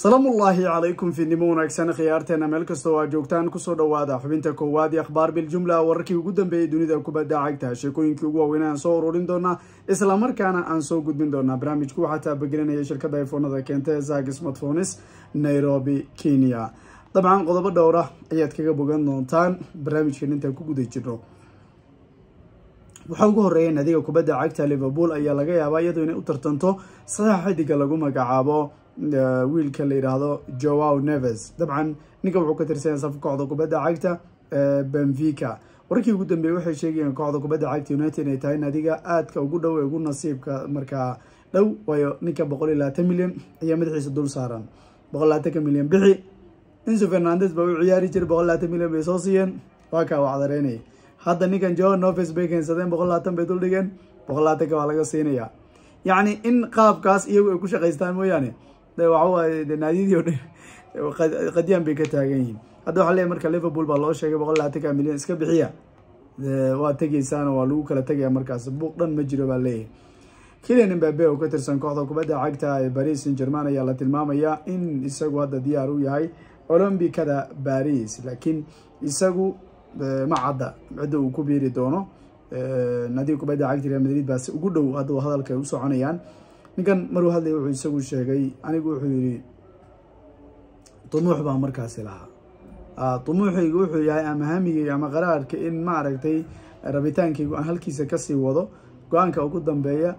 salaamullaahi calaykum fiidnimo wanaagsan khiyaarteena meel kastoo aa joogtaan kusoo dhawaada xubinta koowaad iyo akhbaar biljumla wararkii ugu dambeeyey dunida kubadda cagta sheekooyinkii ugu waaweyn aan soo ururin doonaa islamarkaana aan soo gudbin doonaa barnaamijku waxaa taabagelinaya shirkadda ifoonada keenta ee zag smartphones nairobi kenya dabcan qodobo dhowra ayaad kaga bogan doontaan barnaamijkan intaan ku guda jirno waxaa ugu horeeya naadiga kubadda cagta liverpool ayaa laga yaabaa iyadoo inay u tartanto sadex xidiga lagu magacaabo wiilka la yidhaahdo joao neves dabcan ninka wuxuu ka tirsanaya safka kooxda kubadda cagta benfica wararkii ugu dambeeyey waxay sheegayeen kooxda kubadda cagta united inay tahay naadiga aadka ugu dhow ee ugu nasiibka markaa dhow waayo ninka boqol iyo labaatan milyan ayaa madaxiisa dul saaran boqol labaatanka milyan bixi inso fernandes baa u ciyaari jiray boqol labaatan milyan bay soo siiyeen waa kaa wacdareynaya hadda ninkan joao neves bay keensadeen boqol labaatan bay dul dhigeen boqol labaatanka waa laga siinaya yacni in qaabkaas iyagu ay ku shaqaystaan mooyaane waxawaaye de naadiyadii o dhan qadyaan bay ka taagan yihiin hadda waxaa leeyahy marka liverpool baa loo sheegay boqol labaatanka milyan iska bixiya waa tegeysaana waa lagu kala tegaya markaas buuq dhan ma jiro baa leeyahay kilian imbabe oo ka tirsan kooxda kubadda cagta ee paris saint german ayaa la tilmaamayaa in isagu hadda diyaar u yahay olombicada paris laakiin isagu ma cadda cidda uu ku biiri doono naadiga kubadda cagta real madrid baase ugu dhow hadda hadalka ay u soconayaan ninkan maruu hadlaya wuxuu isagu sheegay anigu wuxuu yihi dumuux baa markaasi lahaa dumuuxaygu wuxuu yahay ama hamigayga ama qaraarka in maaragtay rabitaankaygu aan halkiisa kasii wado go-aanka ugu dambeeya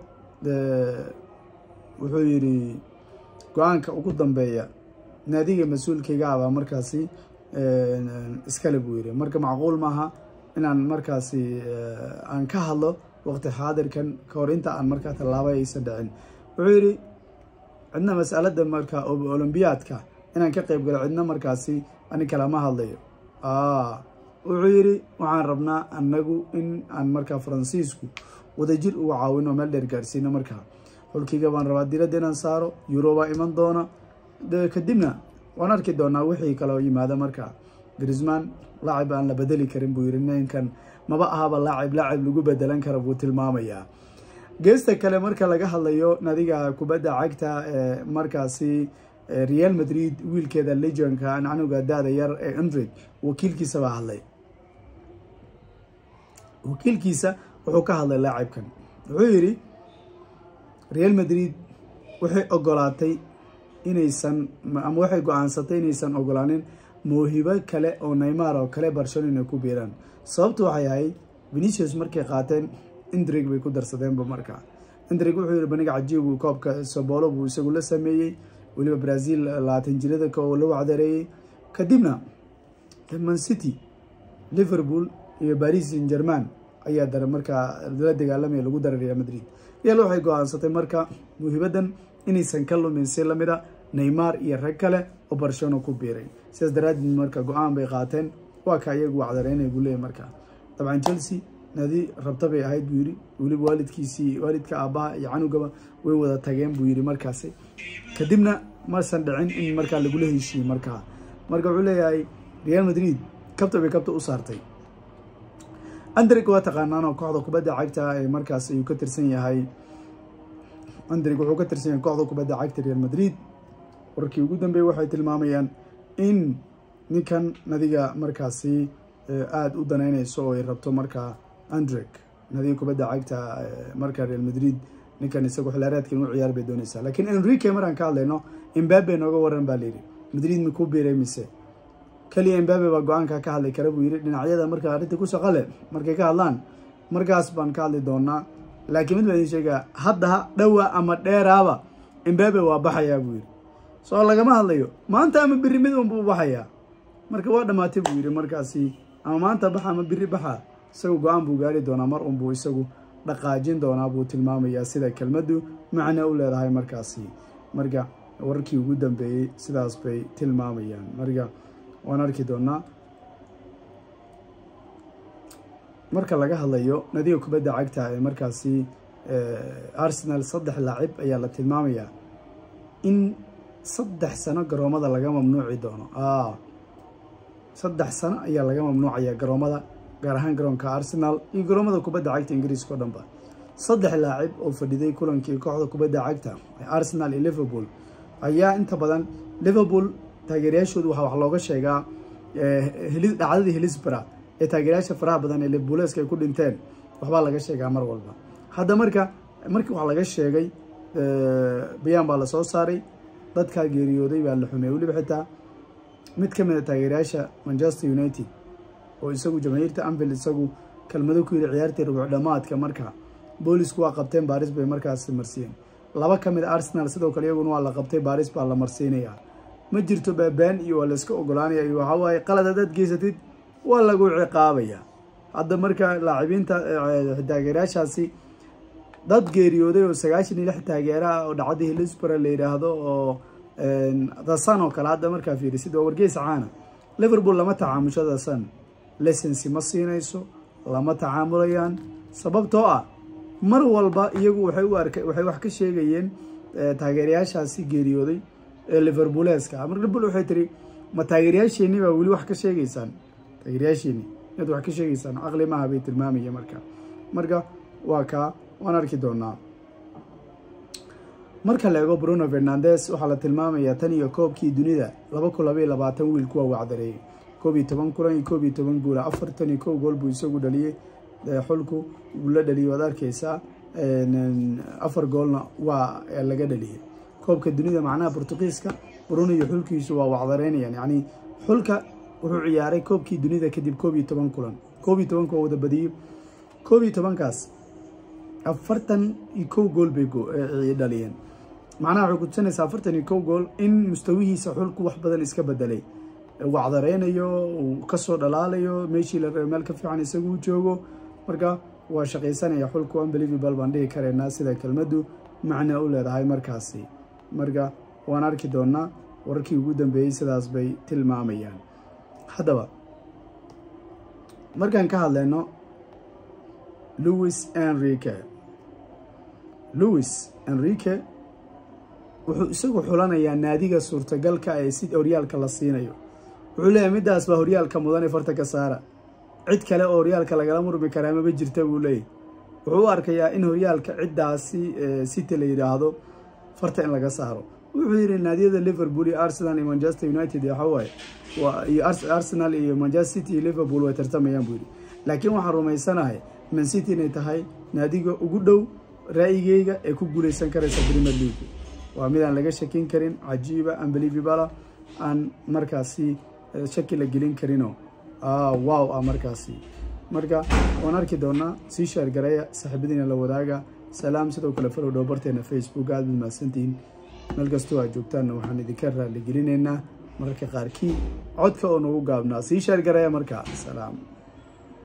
wuxuu yihi go-aanka ugu dambeeya naadiga mas-uulkayga abaa markaasi iskale buu yihi marka macquul maaha inaan markaasi aan ka hadlo waqti xaadirkan kahor inta aan markaa tallaaba aysan dhicin wuxuu yihi cidna masalada markaa olombiyaadka inaan ka qeyb galo cidna markaasi ani kalama hadlayo wuxuu yihi waxaan rabnaa anagu in aan markaa faransiisku wadajir uga caawino meel dheer gaarsiino markaa xulkiga baan rabaa diladda inaan saaro eurobaa iman doona kadibna waan arki doonaa wixii kaloo yimaada markaa grisman laacib aan la bedeli karin buu yihi ninkan maba ahaba laacib laacib lagu bedelan kara buu tilmaamayaa geesta kale marka laga hadlayo nadiga kubadda cagta ee markaasi real madrid wiilkeeda legionka nanuga daada yar ee andred wakiilkiisa baa hadlay wakiilkiisa wuxuu ka hadlay laacibkan wuxuu yidhi real madrid waxay ogolaatay inaysan ama waxay go-aansatay inaysan ogolaanin mawhibo kale oo neymar oo kale barcelona inay ku biiraan sababtu waxay ahayd venicius markay qaateen indrig bay ku darsadeenba markaa indrig wuxuu yihi baniga cajiibu koobka sobolo buu isagu la sameeyey weliba brazil labaatan jirada oo la wacdareeyey kadibna man city liverpool iyo paris saint german ayaa dara markaa la dagaalamaya lagu dara real madrid real waxay go-aansatay marka muhibadan inaysan ka lumin si lamida neymar iyo rag kale oo barcelona ku biiray sidaas daraadeed marka go-aan bay qaateen waa ka iyagu wacdareynaya buu leeyahy markaa dabcan chelsea naadi rabta bay ahayd buu yihi weliba waalidkiisii waalidka aabbaha iyo canugaba way wada tageen buu yihi markaasi kadibna masan dhicin in markaa lagula heshiiyey markaa marka wuxuu leeyahay real madrid kabta bay kabta u saartay andrig waa taqaanaanoo kooxda kubadda cagta ee markaas ayuu ka tirsan yahay andrig wuxuu ka tirsan yahay kooxda kubadda cagta real madrid wararkii ugu dambeeyey waxay tilmaamayaan in ninkan nadiga markaasi aada u danaynayso oo ay rabto markaa andreg nadiga kubadda cagta marka real madrid ninkan isagu xilaareedka inuu ciyaar bay doonaysaa laakiin enrique maraan ka hadlayno imbabe nooga waran baa layidhi madrid makuu biiray mise keliya imbabe baa go-aanka ka hadli kara buu yidhi dhinacyada marka arrinta ku shaqale markay ka hadlaan markaas baan ka hadli doonaa laakiin mid baa idin sheegaa hadda dhowa ama dheeraaba imbabe waa baxayaa buu yidhi soo lagama hadlayo maanta ama biri mid unbuu baxayaa marka waa dhamaatay buu yidhi markaasi ama maanta baxa ama biri baxa isagu go-aan buu gaari doonaa mar unbuu isagu dhaqaajin doonaa buu tilmaamayaa sida kelmaddu macno u leedahay markaasi marka wararkii ugu dambeeyey sidaas bay tilmaamayaan marka waan arki doonaa marka laga hadlayo nadiga kubadda cagta ee markaasi arsenal saddex laacib ayaa la tilmaamayaa in saddex sano garoomada laga mamnuuci doono saddex sano ayaa laga mamnuucaya garoomada gaar ahaan garoonka arsenal iyo garoomada kubadda cagta ingiriiska o dhan ba saddex laacib oo fadhiday kulankii kooxda kubadda cagta ee arsenal iyo liverpool ayaa inta badan liverpool taageerayaashoodu waxaa wax looga sheegaa dhacdadii hilisbra ee taageerayaasha faraha badan ee liverpooleska ay ku dhinteen waxbaa laga sheegaa mar walba hadda marka markii wax laga sheegay bayaan baa lasoo saaray dadkaa geeriyooday baa la xumeeyey weliba xitaa mid ka mid a taageerayaasha manchester united oo isagu jamaahiirta anfield isagu kelmado ku yidhi ciyaartii rubuuc dhamaadka marka boolisku waa qabteen baaris bay markaas marsiiyeen laba ka mid a arsenal sidoo kale iyaguna waa la qabtay baaris baa la marsiinayaa ma jirto baabaan iyo waa layska ogolaanaya iyo waxaa waaye qalad haddaad geysatid waa lagu ciqaabaya hadda marka laacibiinta taageerayaashaasi dad geeriyooday oo sagaashan iyo lix taageeraha oo dhacdii hilisbara la yidhaahdo oo dasan oo kale hadda markaa fiirisid waa wargeys caana liverpool lama tacaamusho dasan licensi ma siinayso lama tacaamulayaan sababtoo ah mar walba iyagu waxay u arka waxay wax ka sheegayeen taageerayaashaasi geeriyooday ee liverpooleska mar liverpool waxay tiri ma taageerayaasheeni baa weli wax ka sheegaysaan taageerayaasheeni inaad wax ka sheegaysaan caqli maaha bay tilmaamaya marka marka waa kaa waan arki doonaa marka la eego bruno fernandes waxaa la tilmaamayaa tan iyo koobkii dunida laba kun labaiyo labaatan wiil kuwa wacdareeyay koob iyo toban kulan iyo koob iyo toban guula afartan iyo kow gool buu isagu dhaliyey xulku uu la dhaliyay waad arkeysaa afar goolna waa laga dhaliyay koobka dunida macnaha portugiiska bruno iyo xulkiisu waa wacdareynayaan yacni xulka wuxuu ciyaaray koobkii dunida kadib koob iyo toban kulan koob iyo tobanka waa wada badiyey koob iyo tobankaas afartan iyo kow gool bay dhaliyeen macnaha waxay kutusanaysaa afartan iyo kow gool in mustawihiisa xulku wax badan iska bedelay wacdareynayo uu kasoo dhalaalayo meeshii la raba meel ka fiican isagu joogo marka waa shaqaysanaya xulku unbelievable baan dhihi karaynaa sida kelmaddu macna u leedahay markaasi marka waan arki doonaa wararkii ugu dambeeyey sidaas bay tilmaamayaan haddaba markaan ka hadlayno louis enrique louis enrique wuxuu isagu xulanayaa naadiga suurtagalka ee si horyaalka la siinayo wuxuu leeyahay middaas baa horyaalka mudan ee farta ka saara cid kale oo horyaalka lagala murmi karaa maba jirta buu leeyahy wuxuu u arkayaa in horyaalka ciddaasi city la yidhaahdo farta in laga saaro wuxuu yidhi naadiyada liverpool iyo arsenal iyo manchester united waxawaaye iyo arsenal iyo manchester city iyo liverpool way tartamayaan buu yidhi laakiin waxaan rumaysanahay man city inay tahay naadiga ugu dhow ra'yigeyga ee ku guuleysan karaysa premier league waa midaan laga shakin karin cajiiba unbelievabala aan markaasi shaki la gelin karino wow ah markaasi marka waan arki doonaa sii sheergareeya saaxiibadiina la wadaaga salaam sidoo kale falow dhow barteena facebook aad baad mahadsantihiin meel kastoo aad joogtaanna waxaan idinka raali gelinaynaa mararka qaarkii codka oo nagu gaabnaa sii sheergareeya markaa salaam